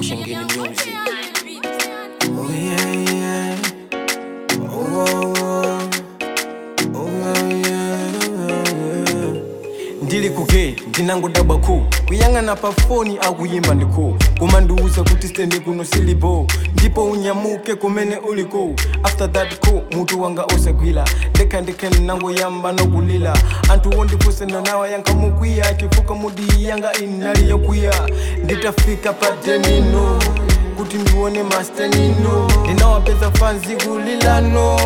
Shangini music. Oh yeah, yeah. Oh, oh, oh. Oh, yeah, yeah. ndili kuke ndinangodabwa ku kuyang'ana pa foni akuyimba ndiku kumandiuza kuti stendi kuno silipo ndipo unyamuke kumene uliko after that ku mutu wanga usagwira ndekha ndekha ndinangoyamba nokulira anthu wondifunsa nawa yankamukwiya chifukwa mudi yanga inali yokwiya nditafika pa denino kuti ndione mastenino ndinawapeza fanzi kulilano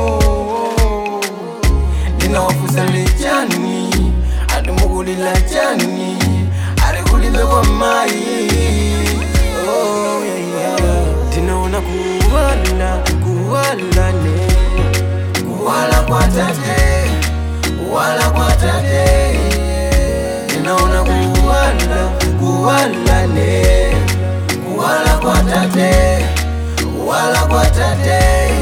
ndinawafusa lechani atimukulila chani alikulibe kwa mai oh, yeah, yeah. ndinaona kuwala kuwalane kuwala kwa tate kuwala kwa tate ndinaona kuwala kuwalane kuwala kwa tate kuwala kwa tate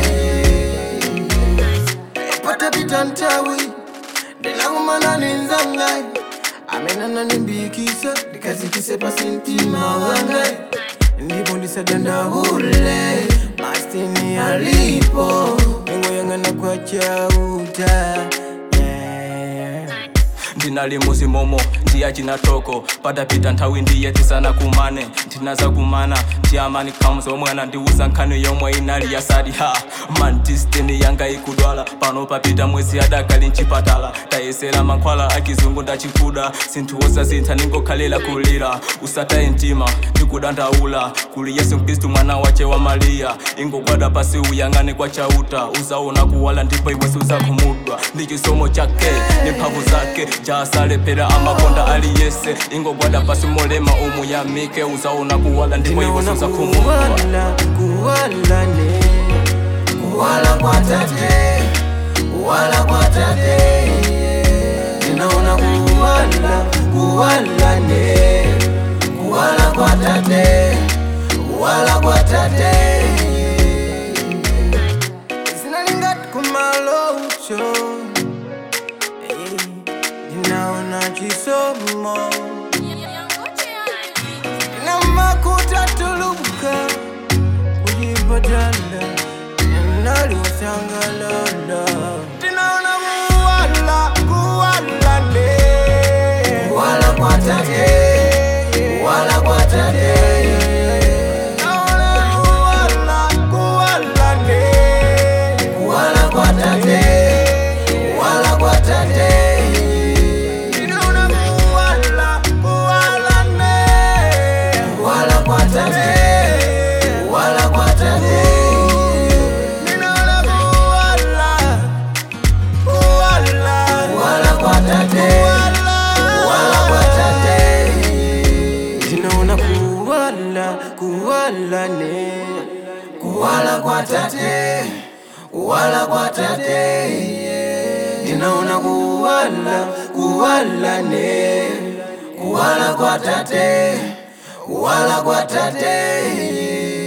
patapita ntawi ndilakumana nenzangai amenana nimbikisa ndikazikise pasi mtima wangai ndipo ndisadandaule mastini alipo ningoyang'ana kwa chauta yeah. ndinali muzimomo ndiya chinatoko patapita nthawi ndiye tisana kumane ndinaza kumana ndiyamani khamuza omwana ndiuza nkhani yomwe inali yasati ha man distini yanga ikudwala pano papita mwezi adakali mchipatala tayesera mankhwala akizungu ndachikuda sinthuwoza sintha ningokhalira kulira usataye mtima ndikudandaula kuli yesu mkristu mwana wache wa mariya ingogwada pasi uyang'ane kwa chauta uzaona kuwala ndipo iwesi uzakhumudwa ndi chisomo chake ndi mphamvu zake jasalephera amakonda aliyese ingogwada pasi molema umuyamike uzaona kuwala ndipo iwesi ndinaona uzakhumudwa kuwala kuwalane kuwala kwa tate kuwala kwa tate ndinaona kuwala kuwalane kuwala kwa tate kuwala kwa tate zinalingati kumalocho Eh, ndinaona chisomo na makuta tuluka kujipatala naliwasangalala tinaona kuwala kuwalane kuwala kwa tate kuwala kwa tate Naona kuwala, kuwalane. Kuwala kwa tate, kuwala kwa tate. Ninaona kuwala, kuwalane. Kuwala kwa tate, kuwala kwa tate. Ninaona kuwala, kuwala. Kuwala kwa tate, kuwala kwa tate. Ninaona kuwala, kuwalane. Kuwala kwa tate, kuwala kwa tate. Ninaona kuwala, kuwalane. Kuwala kwa tate, kuwala kwa tate.